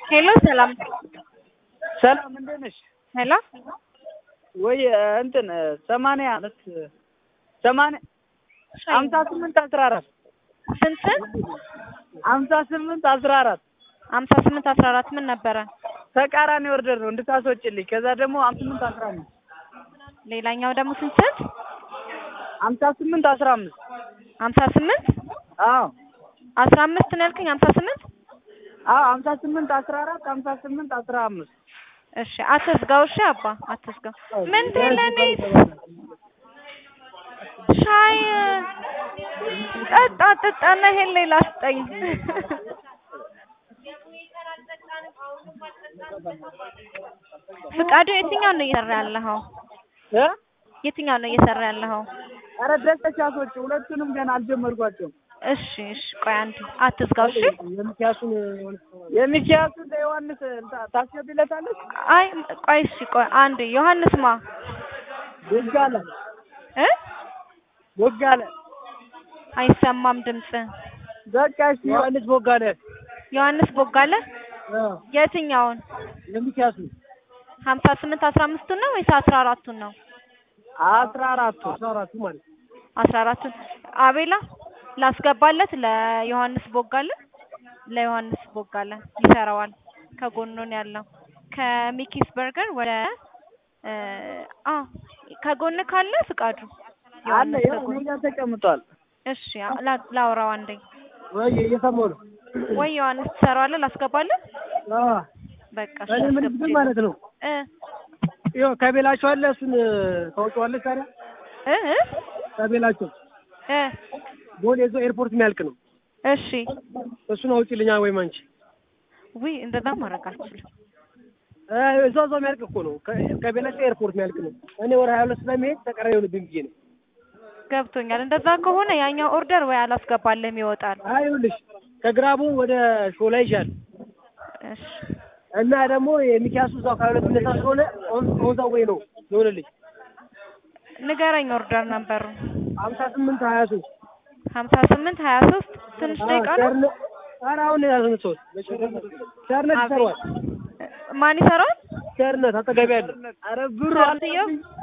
ሄሎ ሰላም ሰላም እንዴት ነሽ? ሄሎ ወይ እንትን ሰማንያ አለት ሰማንያ ሀምሳ ስምንት አስራ አራት ስንት ስንት ሀምሳ ስምንት አስራ አራት ሀምሳ ስምንት አስራ አራት ምን ነበረ? ተቃራኒ ኦርደር ነው እንድታስወጭልኝ። ከዛ ደግሞ ሀምሳ ስምንት አስራ አምስት ሌላኛው ደግሞ ስንት ስንት ሀምሳ ስምንት አስራ አምስት ሀምሳ ስምንት አዎ አስራ አምስት ነው ያልከኝ ሀምሳ ስምንት አዎ ሀምሳ ስምንት አስራ አራት ሀምሳ ስምንት አስራ አምስት እሺ አትዝጋው። እሺ አባ አትዝጋው። ምንድን ለኔ ሻይ ጠጣ ጠጣና ይሄን ሌላ ስጠኝ። ፍቃዱ የትኛው ነው እየሰራ ያለኸው? እ የትኛው ነው እየሰራ ያለኸው? ኧረ ደስተሽ አስወጪ። ሁለቱንም ገና አልጀመርኳቸውም። እሺ እሺ ቆይ አንዴ አትዝጋው። እሺ የሚኪያሱን የሚኪያሱን ለዮሐንስ ታስገቢለታለች። አይ ቆይ እሺ ቆይ አንዴ ዮሐንስ ማ ቦጋለ እ ቦጋለ አይሰማም ድምጽ በቃ እሺ ዮሐንስ ቦጋለ ዮሐንስ ቦጋለ አዎ የትኛውን የሚኪያሱ ሀምሳ ስምንት አስራ አምስቱን ነው ወይስ አስራ አራቱን ነው? አስራ አራቱ አስራ አራቱ ማለት አስራ አራቱን አቤላ ላስገባለት ለዮሐንስ ቦጋለ ለዮሐንስ ቦጋለ ይሰራዋል። ከጎኑ ነው ያለው ከሚኪስ በርገር ወደ እ አ ከጎን ካለ ፍቃዱ አለ ዮሐንስ ያው ከጎን እኔ ጋር ተቀምጧል። እሺ ላ- ላውራው አንዴ ወይ እየሰማሁ ነው። ወይ ዮሐንስ ትሰራዋለህ ላስገባለህ አዎ በቃ እሺ እኔ ምን አስገብቼ ማለት ነው እ ይኸው ከቤላቸው አለ እሱን ታውቂዋለሽ ታዲያ እ እ ከቤላቸው እ ቦሌ እዛው ኤርፖርት የሚያልቅ ነው። እሺ እሱን አውጪልኛ ወይም አንቺ ውይ እንደዛ ማድረግ አልችልም። እ እዛው እዛው የሚያልቅ እኮ ነው። ከ- ከቤላቸው ኤርፖርት የሚያልቅ ነው። እኔ ወደ ሀያ ሁለት ስለሚሄድ ተቀራኒ የሆነብኝ ብዬ ነው። ገብቶኛል። እንደዛ ከሆነ ያኛው ኦርደር ወይ አላስገባልህም ይወጣል። አይ ይኸውልሽ ከግራቡ ወደ ሾላ ይዣል እሺ እና ደግሞ የሚኪያሱ እዛው ከሀያ ሁለት ሚነሳ ስለሆነ ኦዛ ወይ ነው ይሆንልኝ ንገረኝ ኦርደር ነበሩ ሀምሳ ስምንት ሀያ ሶስት ሀምሳ ስምንት ሀያ ሶስት ትንሽ ደቂቃ ነው። ኧረ አሁን ያዘን ሰዎች ቸርነት ይሰራዋል። ማን ይሰራዋል? ቸርነት አጠገቢ ያለ ኧረ ብሩ ቸርነትዮ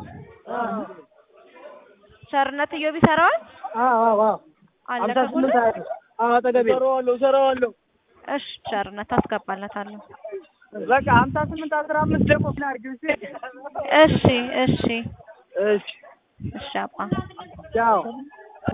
ቸርነት እዮብ ይሰራዋል አዎ አዎ አዎ አለ ሀምሳ ከጎን ስምንት ሀያ ሶስት አዎ አጠገቢ እሰራዋለሁ እሰራዋለሁ እሺ ቸርነት አስገባለታለሁ። በቃ ሀምሳ ስምንት አስራ አምስት ደግሞ ምን አድርጊው እስኪ እሺ እሺ እሺ እሺ አባ ቻው